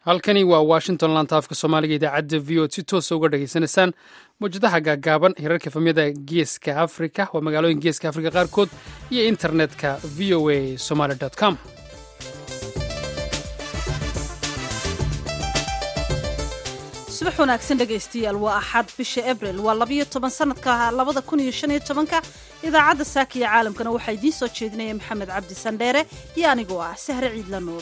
halkani waa washington laanta afka soomaaliga idaacadda v o d si toosa uga dhageysanaysaan mawjadaha gaagaaban hirarka efamyada geeska afrika waa magaalooyin geeska afrika qaarkood iyo internetka v o a somaly com subax wanaagsan dhegaystayaal waa axad bisha abril waa labayo toban sanadka labada kun iyo shan iyo tobanka idaacadda saakiya caalamkana waxaa idiin soo jeedinaya maxamed cabdi sandheere iyo anigoo ah sahre ciidla nuur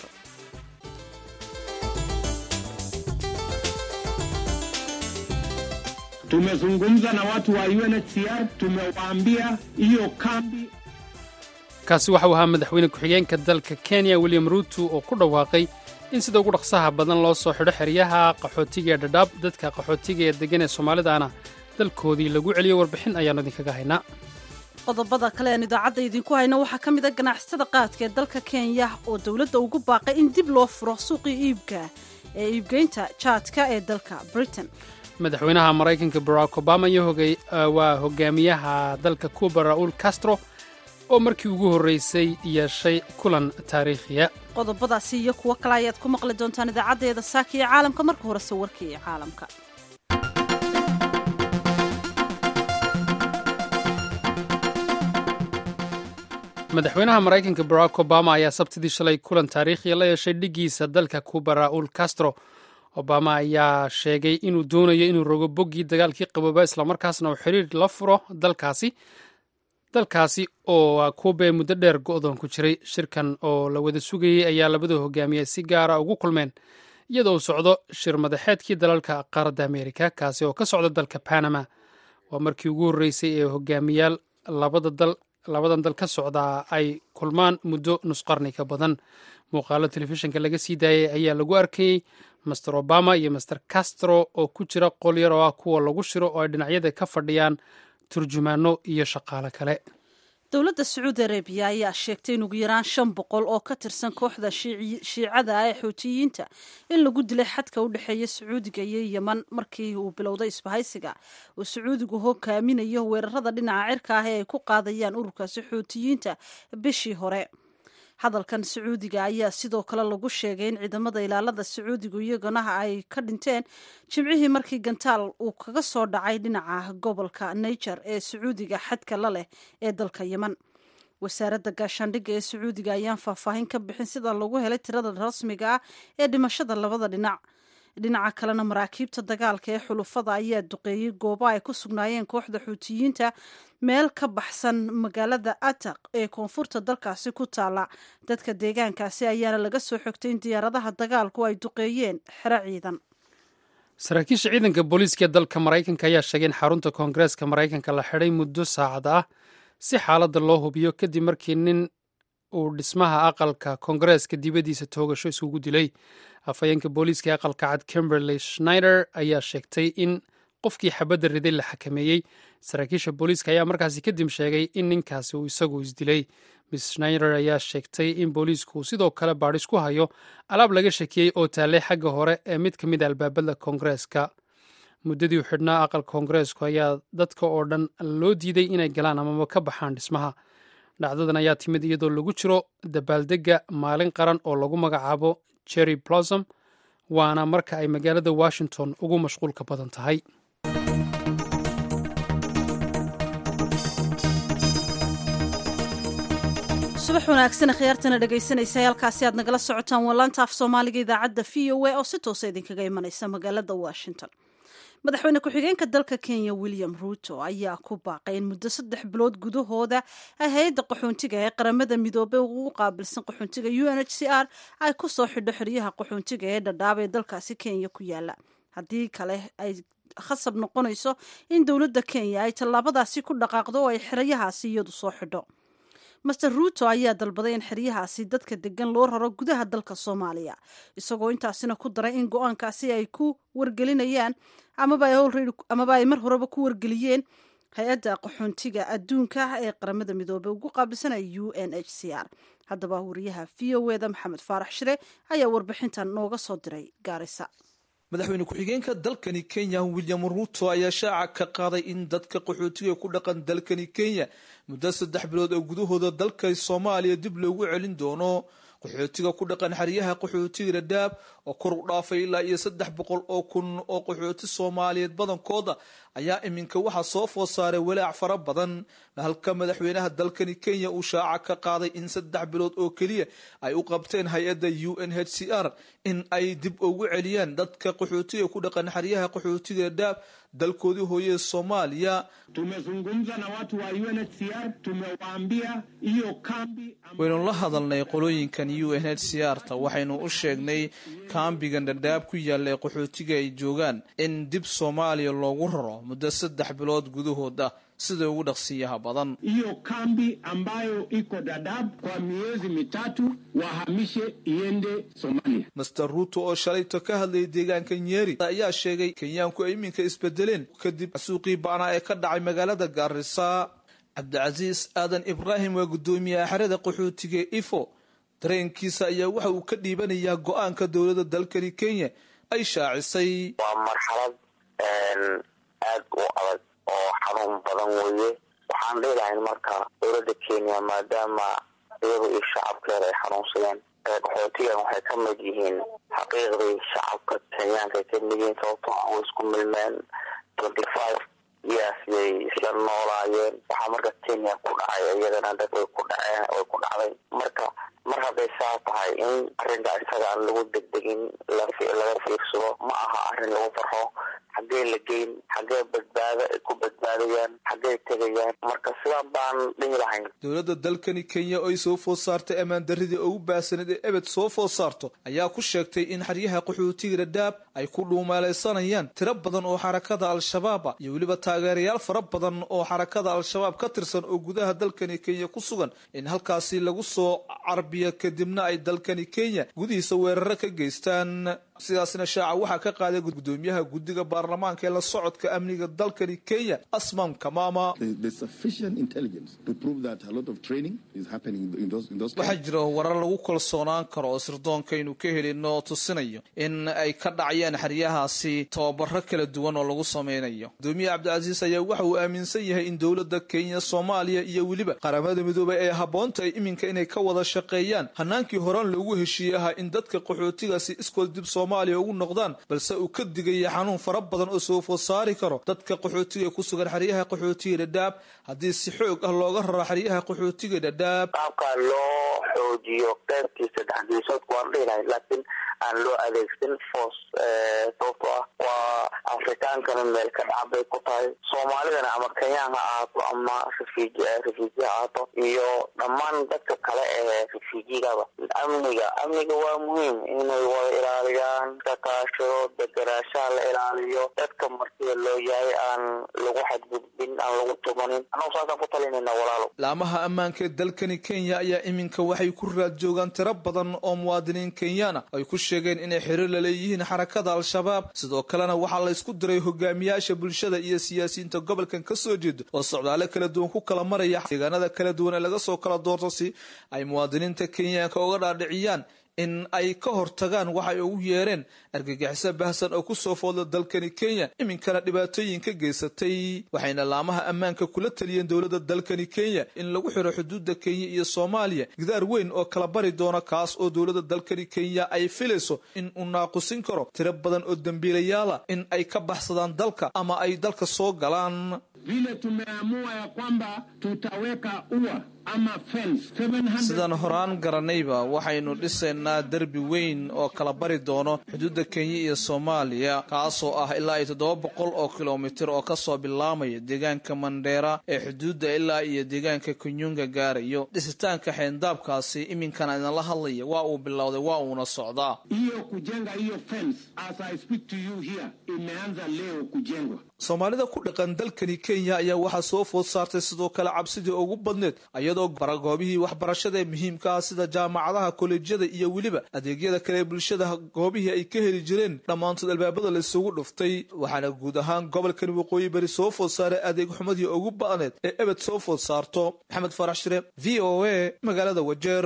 Tumezungumza na watu wa UNHCR, tumewaambia hiyo kambi. kaasi waxau ahaa madaxweyne ku-xigeenka dalka kenya william ruuto oo ku dhawaaqay in sida ugu dhaqsaha badan loo soo xidho xeryaha qaxootiga ee dhadhaab dadka qaxootiga ee deggan ee soomaalidaana dalkoodii lagu celiyo warbixin ayaannu idinkaga haynaa qodobada kale aan idaacadda idinku hayno waxaa ka mid a ganacsatada qaadka ee dalka kenya oo dowladda ugu baaqay in dib loo furo suuqii iibka ee iibgeynta jaadka ee dalka britain madaxweynaha maraykanka barack obama iyo waa hogaamiyaha dalka cuba ra'uul castro oo markii ugu horreysay yeeshay kulan taariikhiya qodobadaasi iyo kuwo kale ayaad ku maqli doontaan idaacaddeeda saaka iyo caalamka marka horese warkii caalamka madaxweynaha maraykanka barack obama ayaa sabtidii shalay kulan taariikhiya la yeeshay dhiggiisa dalka cuba ra'uul castro obama ayaa sheegay inuu doonayo inuu rogo boggii dagaalkii qabooba islamarkaasna uu xiriir la furo dalkaasi dalkaasi oo kuuba ee muddo dheer go'doon ku jiray shirkan oo la wada sugayey ayaa labada hogaamiye si gaara ugu kulmeen iyadoo uu socdo shir madaxeedkii dalalka qaaradda ameerika kaasi oo ka socda dalka panama waa markii ugu horreysay ee hogaamiyaal labadan dal ka socdaa ay kulmaan muddo nusqarni ka badan muuqaalo telefishinka laga sii daayay ayaa lagu arkayey master obama iyo master castro oo ku jira qol yar oo ah kuwa lagu shiro oo ay dhinacyada ka fadhiyaan turjumaano iyo shaqaale kale dowladda sacuudi arabiya ayaa sheegtay in ugu yaraan shan boqol oo ka tirsan kooxda shiicada ah ee xuutiyiinta in lagu dilay xadka u dhexeeya sacuudiga iyo yeman markii uu bilowday isbahaysiga uu sacuudigu hogaaminayo weerarada dhinaca cirka ah ee ay ku qaadayaan ururkaasi xuutiyiinta bishii hore hadalkan sacuudiga ayaa sidoo kale lagu sheegay in ciidamada ilaalada sacuudigu iyagana ay ka dhinteen jimcihii markii gantaal uu kaga soo dhacay dhinaca gobolka niger ee sacuudiga xadka la leh ee dalka yeman wasaaradda gaashaandhigga ee sacuudiga ayaan faahfaahin ka bixin sida lagu helay tirada rasmiga ah ee dhimashada labada dhinac dhinaca kalena maraakiibta dagaalka ee xulufada ayaa duqeeyey goobo ay ku sugnaayeen kooxda xuutiyiinta meel ka baxsan magaalada ataq ee koonfurta dalkaasi ku taala dadka deegaankaasi ayaana laga soo xogtay in diyaaradaha dagaalku ay duqeeyeen xero ciidan saraakiisha ciidanka booliiska ee dalka maraykanka ayaa sheegay in xarunta koongareeska maraykanka la xidhay muddo saacad ah si xaaladda loo hubiyo kadib markii nin uu dhismaha aqalka koongareeska dibaddiisa toogasho isugu dilay afhayeenka booliiska ee aqalka cad kimberley schneider ayaa sheegtay in qofkii xabadda riday la xakameeyey saraakiisha booliiska ayaa markaasi kadib sheegay in ninkaasi uu isagu isdilay miss schneider ayaa sheegtay in booliisku sidoo kale baadhis ku hayo alaab laga shakiyey oo taallay xagga hore ee mid ka mid a albaabada koongareeska muddadii u xidhnaa aqalka koongareesku ayaa dadka oo dhan loo diiday inay galaan amaba ka baxaan dhismaha dhacdadan ayaa timid iyadoo lagu jiro dabaaldegga maalin qaran oo lagu magacaabo jerry blossom waana marka ay magaalada washington ugu mashquulka badan tahay subax wanaagsan khiyaartana dhegaysanaysa halkaasi aad nagala socotaan wallaanta af soomaaliga idaacadda v o a oo si toosa idinkaga imanaysa magaalada washington madaxweyne ku-xigeenka dalka kenya william ruuto ayaa ku baaqay in muddo saddex bilood gudahooda ay hay-adda qaxoontiga ee qaramada midoobey ugu qaabilsan qaxoontiga u n h c r ay ku soo xidho xeryaha qaxoontiga ee dhadhaab ee dalkaasi kenya ku yaala haddii kale ay khasab noqonayso in dowladda kenya ay tallaabadaasi ku dhaqaaqdo oo ay xeryahaasi iyadu soo xidho master ruuto ayaa dalbaday in xeryahaasi dadka degan loo raro gudaha dalka soomaaliya isagoo intaasina ku daray in go-aankaasi ay ku wargelinayaan amaba ay mar horeba ku wargeliyeen hay-adda qaxoontiga adduunka ee qaramada midoobey ugu qaabilsanaya u n h c r haddaba wariyaha v o eda maxamed faarax shire ayaa warbixintan nooga soo diray gaarisa madaxweyne ku-xigeenka dalkani kenya william ruuto ayaa shaaca ka qaaday in dadka qaxootiga ku dhaqan dalkani kenya muddo saddex bilood oo gudahooda dalka soomaaliya dib loogu celin doono qaxootiga ku dhaqan xeryaha qaxootiga dhadhaab oo kor u dhaafay ilaa iyo saddex boqol oo kun oo qaxooti soomaaliyeed badankooda ayaa iminka waxaa soo food saaray walaac fara badan halka madaxweynaha dalkani kenya uu shaaca ka qaaday in saddex bilood oo keliya ay u qabteen hay-adda u n h c r in ay dib ugu celiyaan dadka qaxootiga ku dhaqan xeryaha qaxootiga dhadhaab dalkoodii hooye soomaaliya tumezungumza na watu wa UNHCR tumewaambia hiyo kambi waynu la hadalnay qolooyinkan u n h c r ta waxaynu u sheegnay kaambigan dhadhaab ku yaalla ee qaxootiga ay joogaan in dib soomaaliya loogu raro muddo saddex bilood gudahood ah sida ugu dhaqsiyaha badan hiyo kambi ambayo iko Dadaab kwa miezi mitatu wahamishe iende Somalia. master ruuto oo shalayto ka hadlayay deegaanka nyeri ayaa sheegay kenyaanku ay iminka isbedeleen kadib suuqii ba'naa ee ka dhacay magaalada gaarisa cabdicasiis aadan ibraahim waa guddoomiyaha xerada qaxootiga ee ifo dareenkiisa ayaa waxa uu ka dhiibanayaa go-aanka dowladda dalkani kenya ay shaacisay waa marxalad aad u adag oo xanuun badan weeye waxaan dhihi lahayn marka dowladda kenya maadaama iyadu iyo shacabkeeda ay xanuunsadeen qaxootigan waxay ka mid yihiin xaqiiqdii shacabka kenyaanka ay ka mid yihiin sababtoo ah way isku milmeen twenty five years yay isla noolaayeen waxaa marka kenya ku dhacay iyagana dad way ku dhaceen way ku dhacday marka mar hadday saa tahay in arrinka isaga aan lagu degdegin laga fiirsado ma aha arrin lagu farxo xaggee la geyn xaggee badbaado ay ku badbaadayaan xaggee tegayaan marka sidaan baan dhihi lahayn dowladda dalkani kenya oo ay soo food saartay ammaan darridii ugu baahsaneed ee ebed soo food saarto ayaa ku sheegtay in xeryaha qaxootiga dhadhaab ay ku dhuumaalaysanayaan tiro badan oo xarakada al-shabaaba iyo weliba taageerayaal fara badan oo xarakada al-shabaab ka tirsan oo gudaha dalkani kenya ku sugan in halkaasi lagu soo carbiyo kadibna ay dalkani kenya gudihiisa weeraro ka geystaan sidaasna shaaca waxaa ka qaaday gudoomiyaha guddiga baarlamaanka ee la socodka amniga dalkani kenya asman kamama waxaa jira warar lagu kalsoonaan karo oo sirdoonkaaynu ka helino oo tusinayo in ay ka dhacayaan xeryahaasi tababaro kala duwan oo lagu sameynayo gudoomiyaha cabdicasiis ayaa waxa uu aaminsan yahay in dowladda kenya soomaaliya iyo weliba qaramada midoobay ay habboontahay iminka inay ka wada shaqeeyaan hanaankii horaan loogu heshiiyey ahaa in dadka qaxootigaasi iskood dib soomaaliya ugu noqdaan balse uu ka digaya xanuun fara badan oo soo food saari karo dadka qaxootiga ku sugan xeryaha qaxootiga dhadhaab haddii si xoog ah looga raro xeryaha qaxootiga dhadhaab qaabkaa loo xoojiyo qeybtiisa dhexdiisoodku waan dhihi lahayn laakiin aan loo adeegsan force sababtoo ah waa afrikaankana meel ka dhac bay ku tahay soomaalidana ama kenyaan ha ahaato ama refuji refuji ha ahaato iyo dhammaan dadka kale ee refujigaba amniga amniga waa muhiim inay wada ilaaliyaan ka kaashado deganaashaha la ilaaliyo dadka martida loo yahay aan lagu xadgudbin aan lagu tumanin annagu saasaan ku talinayna walaalo laamaha ammaanka ee dalkani kenya ayaa iminka waxay ku raad joogaan tiro badan oo muwaadiniin kenyaana ay ku sheegeen inay xiriir la leeyihiin xarakada al-shabaab sidoo kalena waxaa la isku diray hogaamiyaasha bulshada iyo siyaasiyiinta gobolkan ka soo jeedo oo socdaale kala duwan ku kala maraya deegaanada kala duwan ee laga soo kala doorto si ay muwaadiniinta kenyaanka uga dhaadhiciyaan in ay ka hortagaan waxay ugu yeereen argagixiso bahsan oo kusoo foodla dalkani kenya iminkana dhibaatooyin ka geysatay waxayna laamaha ammaanka kula taliyeen dowladda dalkani kenya in lagu xiro xuduudda kenya iyo soomaaliya gidaar weyn oo kala bari doona kaas oo dowladda dalkani kenya ay filayso in uu naaqusin karo tiro badan oo dembiilayaala in ay ka baxsadaan dalka ama ay dalka soo galaan Vile tumeamua ya kwamba tutaweka ua ama fence 700 sidaan horaan garanayba waxaynu dhisaynaa derbi weyn oo kala bari doono xuduudda kenya iyo soomaaliya kaasoo ah ilaa iyo toddoba boqol oo kilomitir oo kasoo bilaamaya deegaanka mandheera ee xuduudda ilaa iyo deegaanka kunyunga gaarayo dhisitaanka xeendaabkaasi iminkana idinla hadlaya waa uu bilowday waa uuna socdaa hiyo kujenga hiyo fence as I speak to you here imeanza leo kujengwa. soomaalida ku dhaqan dalkani kenya ayaa waxaa soo food saartay sidoo kale cabsidii ugu badneed iyadoo goobihii waxbarashada ee muhiimka ah sida jaamacadaha kolejyada iyo weliba adeegyada kale ee bulshada goobihii ay ka heli jireen dhammaantood albaabada la isugu dhuftay waxaana guud ahaan gobolkan waqooyi bari soo food saaray adeeg xumadii ugu ba'need ee ebed soo food saarto maxamed farax shire v o a magaalada wajeer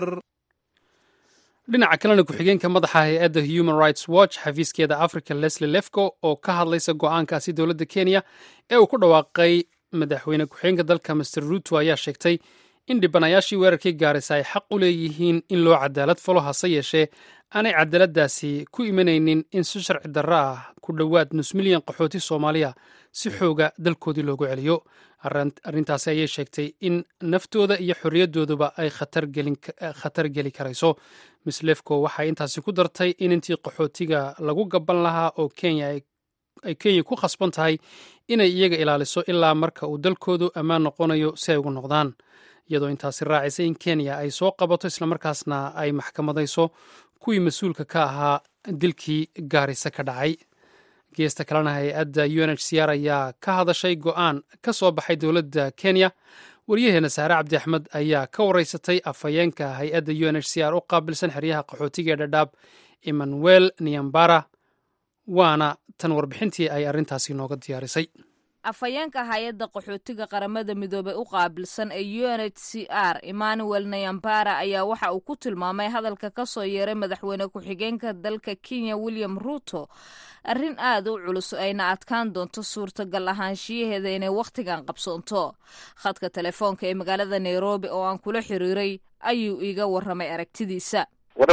dhinaca kalena ku-xigeenka madaxa hay-adda human rights watch xafiiskeeda africa leslie lefco oo ka hadlaysa go-aankaasi dowladda kenya ee uu ku dhawaaqay madaxweyne ku-xigeenka dalka master ruto ayaa sheegtay in dhibanayaashii weerarkii gaarisa ay xaq u leeyihiin in loo cadaalad falo hase yeeshee aanay cadaaladdaasi ku imanaynin in si sharci darro ah ku dhowaad nus milyan qaxooti soomaaliya si xooga dalkoodii loogu celiyo arrintaasi ayay sheegtay in naftooda iyo xorriyaddooduba ay khatar geli karayso miss lefco waxay intaasi ku dartay in intii qaxootiga lagu gaban lahaa oo kenya ay kenya ku khasban tahay inay iyaga ilaaliso ilaa marka uu dalkoodu ammaan noqonayo si ay ugu noqdaan iyadoo intaasi raacisa in kenya ay soo qabato islamarkaasna ay maxkamadayso kuwii mas-uulka ka ahaa dilkii gaarisa ka dhacay geesta kalena hay-adda u n h c r ayaa ka hadashay go-aan ka soo baxay dowladda kenya waryaheena saare cabdi axmed ayaa ka wareysatay afhayeenka hay-adda u n h c r u qaabilsan xeryaha qaxootiga ee dhadhaab emmanuel niambara waana tan warbixintii ay arrintaasi nooga diyaarisay afhayeenka hay-adda qaxootiga qaramada midoobey u qaabilsan ee u n h c r emmanuel nayambara ayaa waxa uu ku tilmaamay hadalka ka soo yeeray madaxweyne ku-xigeenka dalka kenya william ruuto arrin aad u culus ayna adkaan doonto suurtagal ahaanshiyaheeda inay wakhtigan qabsoonto khadka telefoonka ee magaalada nairobi oo aan kula xiriiray ayuu iiga warramay aragtidiisa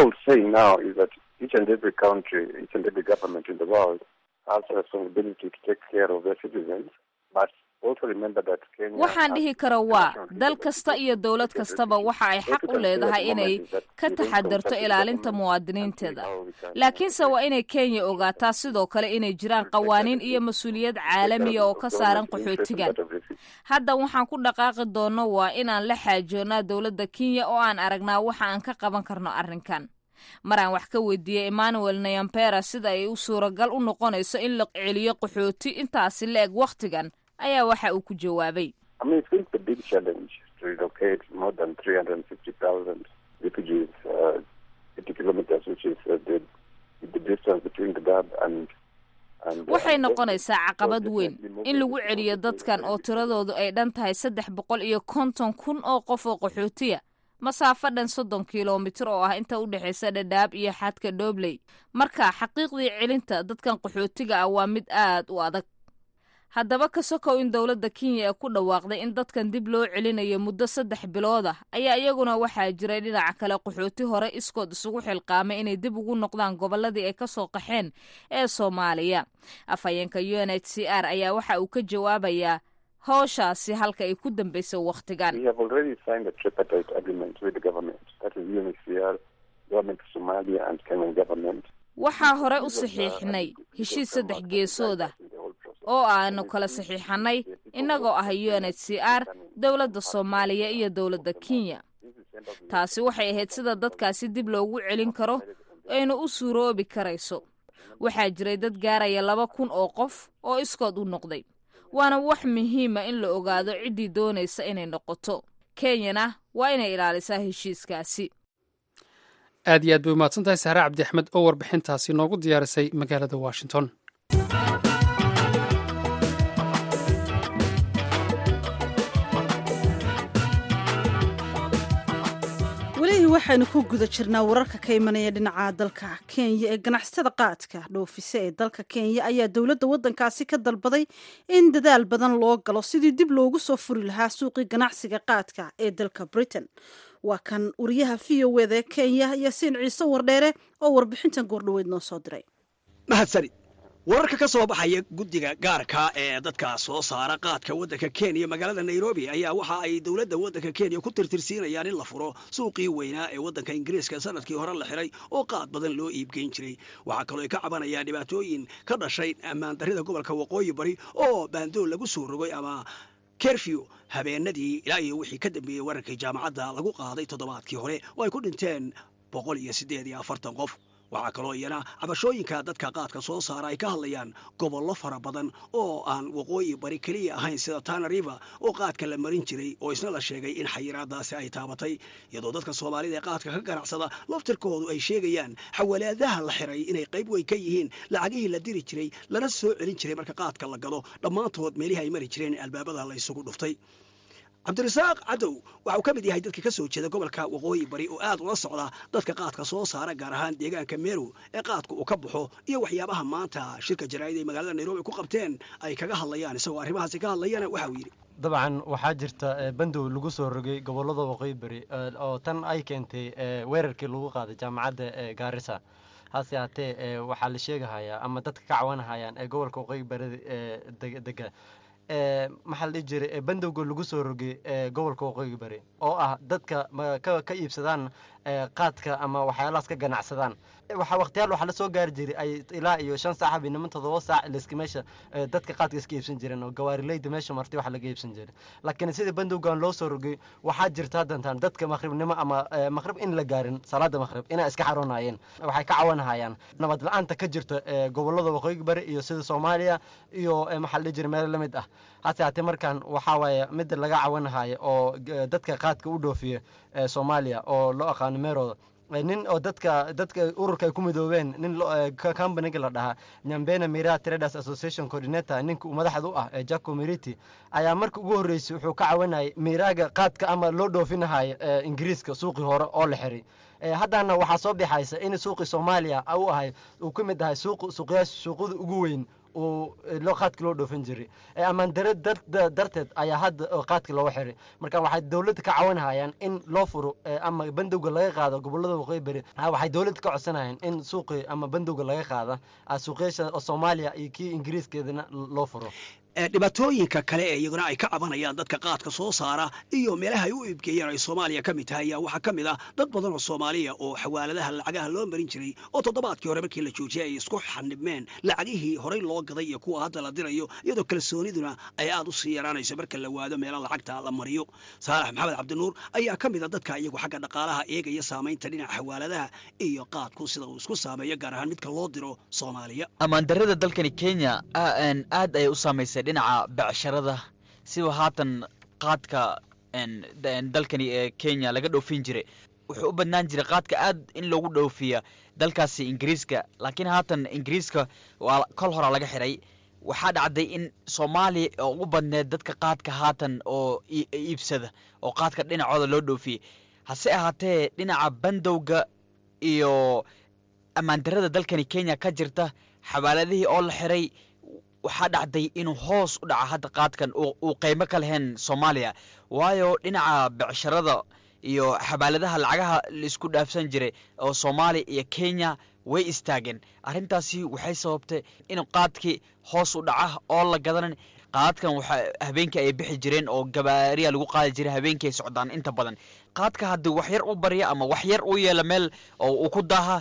waxaan dhihi kara waa dal kasta iyo dowlad kastaba waxa ay xaq u leedahay inay ka taxadarto ilaalinta muwaadiniinteeda laakiinse waa inay kenya ogaataa sidoo kale inay jiraan qawaaniin iyo mas-uuliyad caalamiya oo ka saaran qaxootigan hadda waxaan ku dhaqaaqi doonno waa inaan la xaajoonnaa dowladda kenya oo aan aragnaa waxa aan ka qaban karno arrinkan maraan wax ka weydiiyey emmanuel nayampera sida ay u suuragal u noqonayso in la celiyo qaxooti intaasi la eg wakhtigan ayaa waxa uu ku jawaabay waxay noqonaysaa caqabad weyn in lagu celiyo dadkan oo tiradoodu ay dhan tahay saddex boqol iyo konton kun oo qof oo qaxootiya masaafo dhan soddon kilomitir oo ah inta u dhexaysa dhadhaab iyo xadka dhobley marka xaqiiqdii celinta dadkan qaxootiga ah waa mid aad u adag haddaba ka sokow in dowladda kenya ee ku dhawaaqday in dadkan dib loo celinayo muddo saddex bilood ah ayaa iyaguna waxaa jiray dhinaca kale qaxooti hore iskood isugu xilqaamay inay dib ugu noqdaan gobolladii ay ka soo qaxeen ee soomaaliya afhayeenka u n h c r ayaa waxa uu ka jawaabayaa howshaasi halka ay ku dambayso wakhtigan waxaa hore u saxiixnay heshiis saddex geesooda oo aanu kala saxiixanay innagoo ah u n h c r dowladda soomaaliya iyo dowladda kenya taasi waxay ahayd sida dadkaasi dib loogu celin karo ayna u suuroobi karayso waxaa jiray dad gaaraya laba kun oo qof oo iskood u noqday waana wax muhiima in la ogaado ciddii doonaysa inay noqoto kenyana waa inay ilaalisaa heshiiskaasi aad iyo aad bay umahadsan tahay saare cabdi axmed oo warbixintaasi noogu diyaarisay magaalada washington welihii waxaynu ku guda jirnaa wararka ka imanaya dhinaca dalka kenya ee ganacsatada qaadka dhoofise ee dalka kenya ayaa dowladda waddankaasi ka dalbaday in dadaal badan loo galo sidii dib loogu soo furi lahaa suuqii ganacsiga qaadka ee dalka britain waa kan wariyaha v o eda ee kenya yaasiin ciise wardheere oo warbixintan goordhoweyd noo soo diray mahadsanid wararka ka soo baxaya guddiga gaarka ee dadka soo saara qaadka waddanka kenya magaalada nairobi ayaa waxa ay dowladda waddanka kenya ku tirtirsiinayaan in la furo suuqii weynaa ee waddanka ingiriiska sanadkii hore la xiray oo qaad badan loo iibgeyn jiray waxaa kaloo ay ka cabanayaan dhibaatooyin ka dhashay ammaan darrida gobolka waqooyi bari oo baandool lagu soo rogay ama kerfew habeenadii ilaa iyo wixii ka dambeeyey wararkii jaamacadda lagu qaaday toddobaadkii hore oo ay ku dhinteen boqol iyo siddeed iyo afartan qof waxaa kaloo iyana cabashooyinka dadka qaadka soo saara ay ka hadlayaan gobollo fara badan oo aan waqooyi bari keliya ahayn sida tana river oo qaadka la marin jiray oo isna la sheegay in xayiraadaasi ay taabatay iyadoo dadka soomaalida ee qaadka ka ganacsada laftirkoodu ay sheegayaan xawalaadaha la xiray inay qayb weyn ka yihiin lacagihii la diri jiray lana soo celin jiray marka qaadka la gado dhammaantood meelihii ay mari jireen albaabada la isugu dhuftay cabdirasaaq cadow waxa uu ka mid yahay dadka ka soo jeeda gobolka waqooyi bari oo aad ula socda dadka qaadka soo saara gaar ahaan deegaanka meru ee qaadka uu ka baxo iyo waxyaabaha maanta shirka jaraa'id ay magaalada nairobi ku qabteen ay kaga hadlayaan isagoo arrimahaasi ka hadlayana waxa uu yidhi dabcan waxaa jirta bandow lagu soo rogay gobolada waqooyi beri oo tan ay keentay weerarkii lagu qaaday jaamacadda gaarisa hase haatee waxaa la sheegahayaa ama dadka ka cawanahayaan ee gobolka waqooyi beri dega maxaa la dhihi jiray bandowga lagu soo rogay gobolka waqooyi beri oo ah dadka ka iibsadaan qaadka ama waxyaalahaas ka ganacsadaan waxaa waqtiyaal waxaa lasoo gaari jiray ay ilaa iyo shan saac habeenimo toddoba saac liska meesha dadka qaadka iska iibsan jireen oo gawaarileyda meesha martay waxa laga iibsan jiray laakiin sida bandowgan loo soo rogay waxaa jirta haddantaan dadka maqribnimo ama maqrib in la gaarin salaada maqrib inay iska xaroonayeen waxay ka cawanahayaan nabad la-aanta ka jirta gobolada waqooyi bari iyo sida soomaaliya iyo maxaa la dhihi jiray meelo lamid ah hase haatee markaan waxaa waaye mid laga cawanahayo oo dadka qaadka u dhoofiya soomaaliya oo loo aqaano meerooda nin oo dadka dadka ururka ay ku midoobeen nin companiga la dhahaa nyambena mira traders association coordinator ninka uu madaxda u ah ee jaco meriti ayaa marka ugu horreysay wuxuu ka cawanayay miraaga qaadka ama loo dhoofinahayo ingiriiska suuqii hore oo la xiray haddana waxaa soo bixaysa in suuqii soomaaliya u ahay uu ka mid ahay suuq suuqyaasha suuqada ugu weyn uu loo qaadka loo dhoofin jiray ammaan dare darteed ayaa hadda qaadka looga xiray marka waxay dowladda ka cawanahayaan in loo furo ama bandowga laga qaado gobolada waqooyi beri waxay dowladda ka codsanayaan in suuqi ama bandowga laga qaada suuqyasha soomaaliya iyo kii ingiriiskeedana loo furo dhibaatooyinka kale ee iyaguna ay ka cabanayaan dadka qaadka soo saara iyo meelaha ay u iibgeeyeen ay soomaaliya ka mid tahay ayaa waxaa ka mid ah dad badan oo soomaaliya oo xawaaladaha lacagaha loo marin jiray oo toddobaadkii hore markii la joojiyay ay isku xanibmeen lacagihii horey loo gaday iyo kuwa hadda la dirayo iyadoo kalsooniduna ay aad u sii yaraanayso marka la waado meela lacagta la mariyo saalax maxamed cabdinuur ayaa ka mid a dadka iyagu xagga dhaqaalaha eegaya saamaynta dhinaca xawaaladaha iyo qaadku sida uu isku saameeyo gaar ahaan midka loo diro soomaaliya ammaandarrada dalkani kenya aad ayay u saamaysay dhinaca becsharada siba haatan qaadka dalkani ee kenya laga dhoofin jiray wuxuu u badnaan jiray qaadka aad in loogu dhoofiya dalkaasi ingiriiska laakiin haatan ingiriiska waa kol horaa laga xiray waxaa dhacday in soomaaliya oo ugu badneed dadka qaadka haatan oo iibsada oo qaadka dhinacooda loo dhoofiyey hase ahaatee dhinaca bandowga iyo ammaandarrada dalkani kenya ka jirta xawaaladihii oo la xiray waxaa dhacday inuu hoos u dhaca hadda qaadkan uu qeymo ka lahayn soomaaliya waayo dhinaca becsharada iyo xabaaladaha lacagaha laisku dhaafsan jiray oo soomaaliya iyo kenya way istaageen arrintaasi waxay sababtay in qaadkii hoos u dhaca oo la gadanan qaadkan waxa habeenkii ay bixi jireen oo gabaariya lagu qaadi jiray habeenkii ay socdaan inta badan qaadka haddii wax yar u barya ama wax yar u yeela meel oo uu ku daaha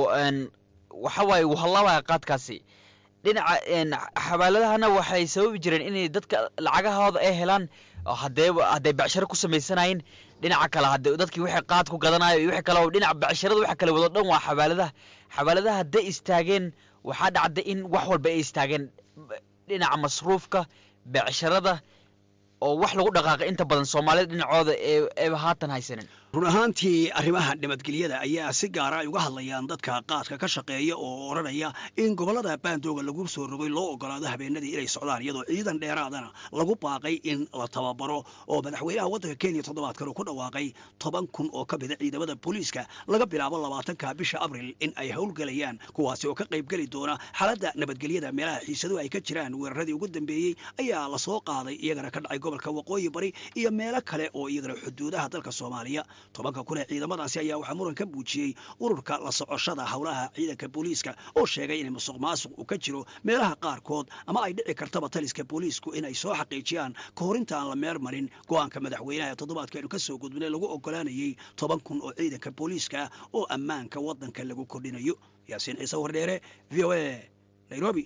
waxa waaye wuu hallaabaya qaadkaasi dhinaca xabaaladahana waxay sababi jireen inay dadka lacagahooda ay helaan hadee hadday becsharo ku samaysanayeen dhinaca kale hade dadkii waxay qaad ku gadanayo iyo wixii kale dhinaca becsharada waxa kale wado dhan waa xabaaladaha xabaaladaha hadday istaageen waxaa dhacday in wax walba ay istaageen dhinaca masruufka becsharada oo wax lagu dhaqaaqay inta badan soomaalida dhinacooda eeba haatan haysanin run ahaantii arrimaha nabadgelyada ayaa si gaara ay uga hadlayaan dadka qaadka ka shaqeeya oo odhanaya in gobollada baandooga lagu soo rogay loo ogolaado habeenadii inay socdaan iyadoo ciidan dheeraadana lagu baaqay in la tababaro oo madaxweynaha waddanka kenya toddobaadkan uu ku dhawaaqay toban kun oo ka mida ciidamada booliiska laga bilaabo labaatanka bisha abril in ay howlgelayaan kuwaasi oo ka qaybgeli doona xaaladda nabadgelyada meelaha xiisadu ay ka jiraan weeraradii ugu dambeeyey ayaa lasoo qaaday iyagana ka dhacay gobolka waqooyi bari iyo meelo kale oo iyagana xuduudaha dalka soomaaliya tobanka kun ee ciidamadaasi ayaa waxaa muran ka muujiyey ururka la socoshada howlaha ciidanka booliiska oo sheegay in musuq maasuq uu ka jiro meelaha qaarkood ama ay dhici kartaba taliska booliisku inay soo xaqiijiyaan ka hor inta aan la meer marin go-aanka madaxweynaha ee toddobaadkeenu ka soo gudbinay lagu ogolaanayey toban kun oo ciidanka booliiska oo ammaanka waddanka lagu kordhinayo yaasiin ciise wardheere v o a nairobi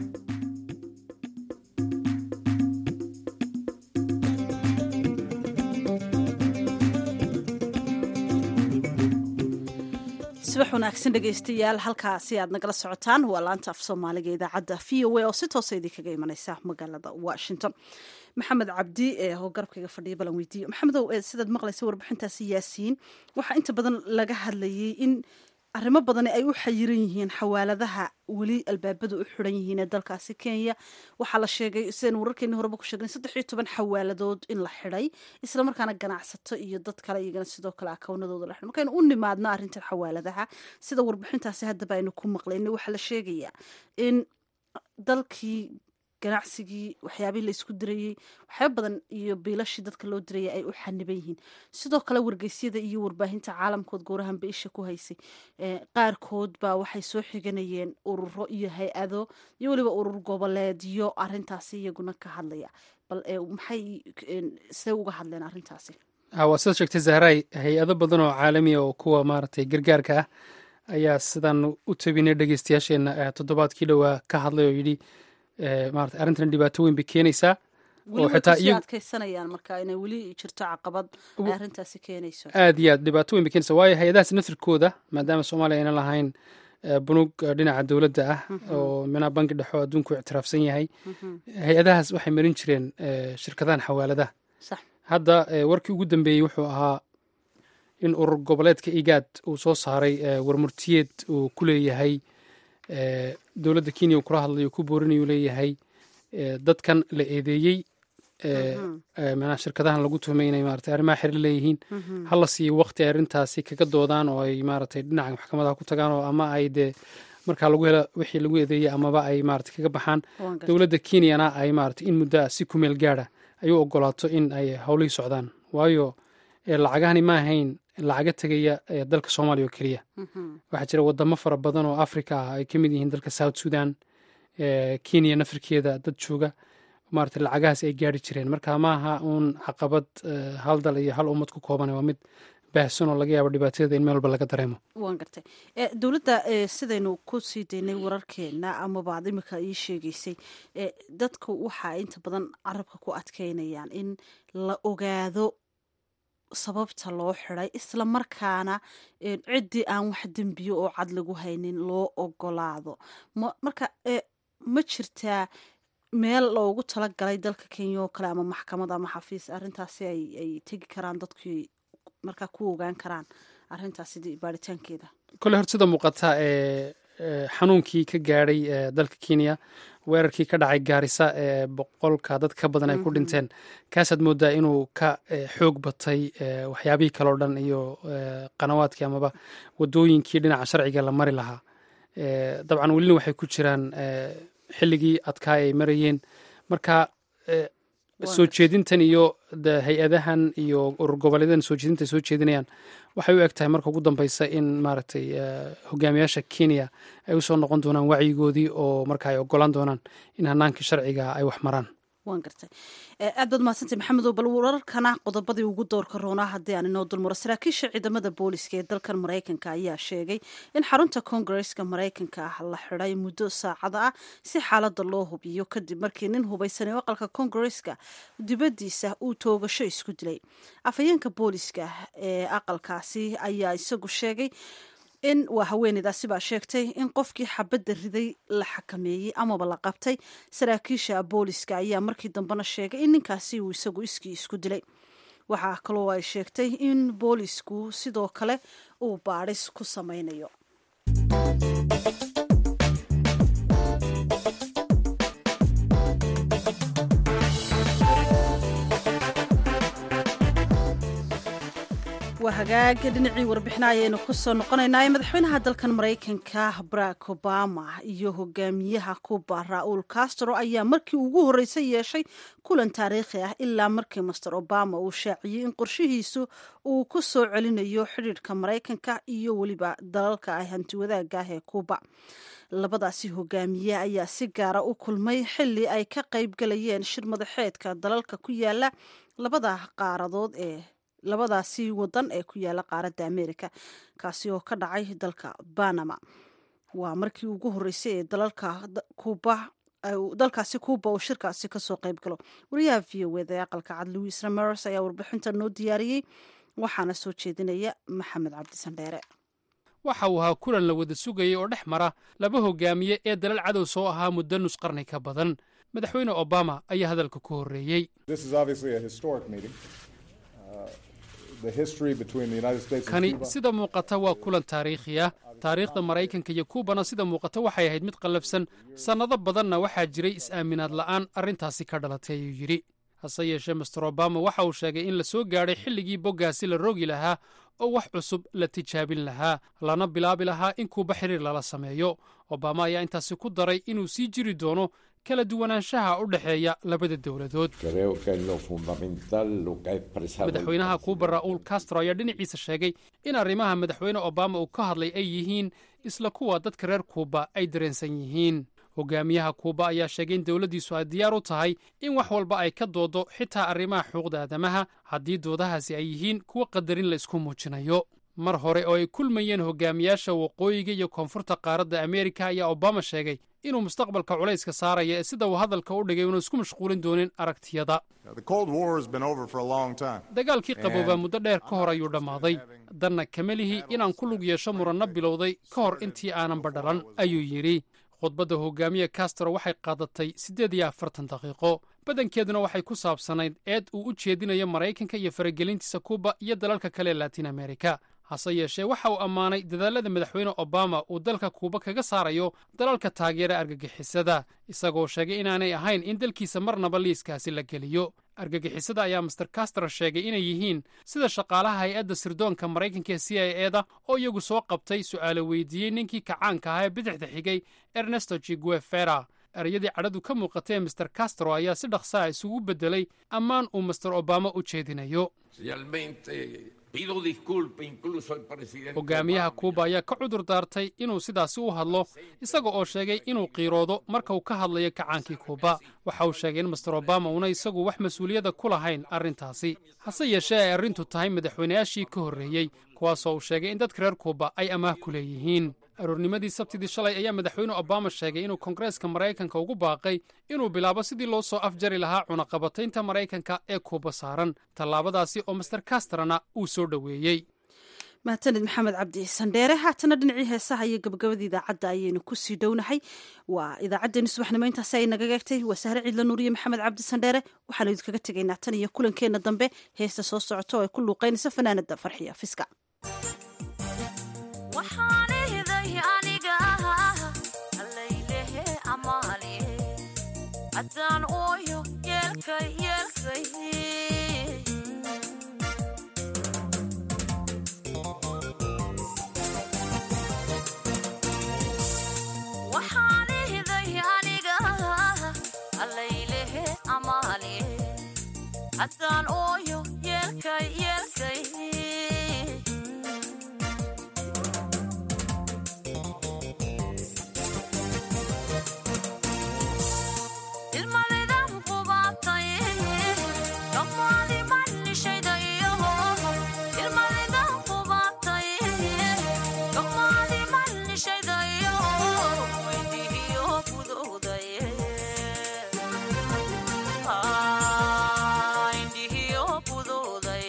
subax wanaagsan dhegaystayaal halkaasi aad nagala socotaan waa laanta af soomaaliga idaacadda v o a oo si toosa idinkaga imaneysa magaalada washington maxamed cabdi ee oo garabkayga fadhiya balan weydiiyo maxamedow sidaad maqlaysa warbixintaasi yaasiin waxaa inta badan laga hadlayay in arrimo badani ay u xayiran yihiin xawaaladaha weli albaabadu u xiran yihiin ee dalkaasi kenya waxaa la sheegay sidaynu wararkeeni horeba ku sheegnay saddex iyo toban xawaaladood in la xidhay islamarkaana ganacsato iyo dad kale iyagana sidoo kale akawnadooda la xidhay markaynu u nimaadno arrintan xawaaladaha sida warbixintaasi haddaba aynu ku maqlayna waxaa la sheegayaa in dalkii ganacsigii waxyaabihii la isku dirayey waxyaaba badan iyo biilashii dadka loo dirayay ay u xaniban yihiin sidoo kale wargeysyada iyo warbaahinta caalamkood goorahanba isha ku haysay qaarkood baa waxay soo xiganayeen ururo iyo hay-ado iyo weliba urur goboleedyo arintaasi iyaguna ka hadlaya bal maxay see uga hadleen arrintaasi waa sidaad sheegtay zahray hay-ado badan oo caalamiya oo kuwa maaragtay gargaarka ah ayaa sidaan u tabinay dhegeystayaasheenna toddobaadkii dhowaa ka hadlay oo yidhi maarata arrintan dhibaato weyn bay keenaysaa oo xitaa iyagu adkeysanayaan marka inay weli jirto caqabad ay arrintaasi keenayso aad iyo aad dhibaato weyn bay keenaysaa waayo hay-adahaas naftirkooda maadaama soomaaliya ayna lahayn bunug dhinaca dowladda ah oo minaa bangi dhexo adduunku ictiraafsan yahay hay-adahaas waxay marin jireen shirkadahan xawaaladaha hadda warkii ugu dambeeyey wuxuu ahaa in urur goboleedka igaad uu soo saaray warmurtiyeed uu ku leeyahay dowladda kenya uu kula hadlayo ku boorinayuu leeyahay dadkan la eedeeyey manaa shirkadahan lagu tuhmay inay maarata arrimaha xiriir leeyihiin hala siiyo waqti ay arrintaasi kaga doodaan oo ay maaratay dhinaca maxkamadaha ku tagaan oo ama ay dee markaa lagu helo wixii lagu eedeeyey amaba ay maarata kaga baxaan dowladda kenyana ay maarata in muddo si kumeel gaada ay u ogolaato in ay howlihii socdaan waayo lacagahani ma ahayn lacaga tegaya dalka soomaaliya oo keliya waxaa jira wadamo fara badan oo africa ah ay ka mid yihiin dalka south sudan kenya nafirkeeda dad jooga maarata lacagahaas ay gaari jireen marka maaha uun caqabad hal dal iyo hal ummad ku kooban waa mid baahsan oo laga yaabo dhibaatadeeda in meel walba laga dareemo waan gartay dowladda sidaynu ku sii daynay wararkeena amaba ad imika ii sheegeysay dadku waxa inta badan carabka ku adkeynayaan in la ogaado sababta loo xiday isla markaana ciddii aan wax dembiyo oo cad lagu haynin loo ogolaado marka ma jirtaa meel loogu talagalay dalka kenya oo kale ama maxkamad ama xafiis arrintaasi ay tegi karaan dadkii markaa ku ogaan karaan arrintaasi baaritaankeeda kole hor sida muuqata ee xanuunkii ka gaadhay dalka kenya weerarkii ka dhacay gaarisa ee boqolka dad ka badan ay ku dhinteen kaasaad moodaa inuu ka xoog batay waxyaabihii kaleo dhan iyo qanawaadkii amaba wadooyinkii dhinaca sharciga la mari lahaa dabcan welina waxay ku jiraan xilligii adkaa ay marayeen marka soo jeedintan iyo hay-adahan iyo urur goboleedadan soo jeedinta soo jeedinayaan waxay u eg tahay marka ugu dambeysa in maaragtay hogaamiyaasha kenya ay usoo noqon doonaan wacyigoodii oo marka ay ogolaan doonaan in hanaankii sharciga ay wax maraan waan gartay aad baad mahadsantay maxamedow bal wararkana qodobadii ugu doorka roonaa haddii aan inoo dulmaro saraakiisha ciidamada booliska ee dalkan maraykanka ayaa sheegay in xarunta koongareska maraykanka ah la xiday muddo saacada ah si xaalada loo hubiyo kadib markii nin hubaysanay aqalka koongareska dibadiisa uu toogasho isku dilay afhayeenka booliska ee aqalkaasi ayaa isagu sheegay in waa haweeneydaasi baa sheegtay in qofkii xabadda riday la xakameeyey amaba la qabtay saraakiisha booliska ayaa markii dambena sheegay in ninkaasi uu isagu iskii isku dilay waxaa kaloo ay sheegtay in boolisku sidoo kale uu baadhis ku sameynayo waa hagaaga dhinacii warbixina ayaynu kusoo noqonaynaa madaxweynaha dalkan maraykanka barack obama iyo hogaamiyaha cuba ra-uul castro ayaa markii ugu horreysay yeeshay kulan taariikhi ah ilaa markii master obama uu shaaciyey in qorshihiisu uu ku soo celinayo xidhiidhka maraykanka iyo weliba dalalka ay hantiwadaaga ah ee cuba labadaasi hogaamiye ayaa si gaara u kulmay xili ay ka qayb galayeen shir madaxeedka dalalka ku yaala labada qaaradood ee labadaasi wadan ee ku yaala qaaradda america kaasi oo ka dhacay dalka banama waa markii ugu horreysay ee dalalka kuba dalkaasi kuuba uu shirkaasi kasoo qayb galo wariyaha v o eda ee aqalka cad louis ramers ayaa warbixinta noo diyaariyey waxaana soo jeedinaya maxamed cabdisandheere waxa uu ahaa kulan la wada sugayay oo dhex mara laba hogaamiye ee dalal cadow soo ahaa muddo nus qarni ka badan madaxweyne obama ayaa hadalka ku horreeyey kani sida muuqata waa kulan taariikhi ah taariikhda maraykanka iyo kuubana sida muuqata waxay ahayd mid qallafsan sannado badanna waxaa jiray is-aaminaad la'aan arrintaasi ka dhalatay ayuu yidhi hase yeeshee master obama waxa uu sheegay in la soo gaadhay xilligii boggaasi la rogi lahaa oo wax cusub la tijaabin lahaa lana bilaabi lahaa in kuuba xiriir lala sameeyo obama ayaa intaasi ku daray inuu sii jiri doono kala duwanaanshaha u dhexeeya labada dowladood madaxweynaha kuuba ra'uul castro ayaa dhinaciisa sheegay in arrimaha madaxweyne obama uu ka hadlay ay yihiin isla kuwa dadka reer kuuba ay dareensan yihiin hogaamiyaha kuuba ayaa sheegay in dowladdiisu ay diyaar u tahay in wax walba ay ka doodo xitaa arrimaha xuquuqda aadamaha haddii doodahaasi ay yihiin kuwa qadarin la isku muujinayo mar hore oo ay kulmayeen hogaamiyaasha waqooyiga iyo koonfurta qaaradda ameerika ayaa obama sheegay inuu mustaqbalka culayska saaraya ee sida uu hadalka u dhigay uuna isku mashquulin doonin aragtiyada dagaalkii qaboobaa muddo dheer ka hor ayuu dhammaaday danna kama lihi inaan ku lug yeesho muranno bilowday ka hor intii aananba dhalan ayuu yidhi khudbadda hogaamiye castro waxay qaadatay siddeed iyo afartan daqiiqo badankeeduna waxay ku saabsanayd eed uu u jeedinayo maraykanka iyo faragelintiisa kuuba iyo dalalka kale ee latin amerika hase yeeshee waxa uu ammaanay dadaallada madaxweyne obama uu dalka kuuba kaga saarayo dalalka taageera argagixisada isagoo sheegay inaanay ahayn in dalkiisa marnaba liiskaasi la geliyo argagixisada ayaa master castro sheegay inay yihiin sida shaqaalaha hay-adda sirdoonka maraykanka ee c i eda oo iyagu soo qabtay su'aalo weydiiyey ninkii kacaanka ahaa ee bidixda xigay ernesto jiguefera ereyadii cadhadu ka muuqatay ee master castro ayaa si dhaqsaa isugu beddelay ammaan uu master obama u jeedinayo hogaamiyaha kuuba ayaa ka cudur daartay inuu sidaasi u hadlo isaga oo sheegay inuu qiiroodo marka uu ka hadlayo kacaankii kuuba waxa uu sheegay in master obama uuna isagu wax mas-uuliyadda ku lahayn arrintaasi hase yeeshee ay arrintu tahay madaxweynayaashii ka horreeyey kuwaasoo uu sheegay in dadka reer kuuba ay amaah ku leeyihiin aroornimadii sabtidii shalay ayaa madaxweyne obama sheegay inuu koongareeska maraykanka ugu baaqay inuu bilaabo sidii loo soo afjari lahaa cunaqabataynta maraykanka ee kuuba saaran tallaabadaasi oo master castrana uu soo dhoweeyey mahadsanid maxamed cabdi sandheere haatana dhinacii heesaha iyo gabagabada idaacadda ayaynu kusii dhownahay waa idaacaddeenni subaxnimo intaasi ay naga eegtay waa sahre ciidla nuuriye maxamed cabdi sandheere waxaanu idinkaga tegaynaa tan iyo kulankeenna dambe heesta soo socota oo ay ku luuqaynaysa fanaanada farxiya fiska haddaan ooyo yeelkay yeelkay ilmadaydan qubaatay dhammaadi manishayda iyo ilmadaydan qubaatay dhammaadi manishayda iyo weydihiyo gudowday indhihiyo gudowday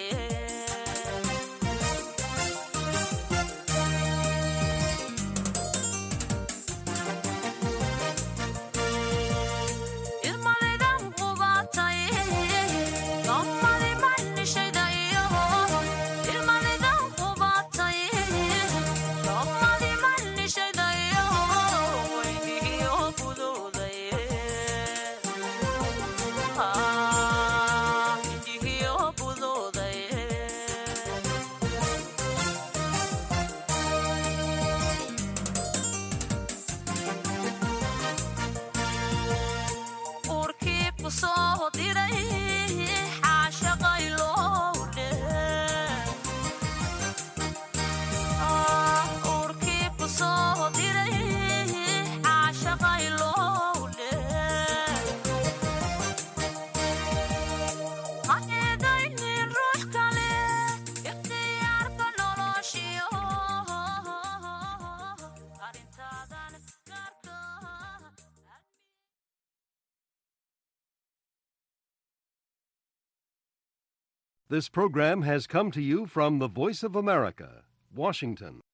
ilmadaydan qubaatay dhammaadi manishayda iyo ilmadaydan qubaatay dhammaadi manishayda iyo weydihiyo gudowday indhihiyo gudowday uurkii ku soo diray xaashaqay lowdhe uurkii ku soo diray xaashaqay lowdhe ha eedaynin ruux kale ikhtiyaarka noloshiyo arrintaadan gaarka This program has come to you from the Voice of America, Washington.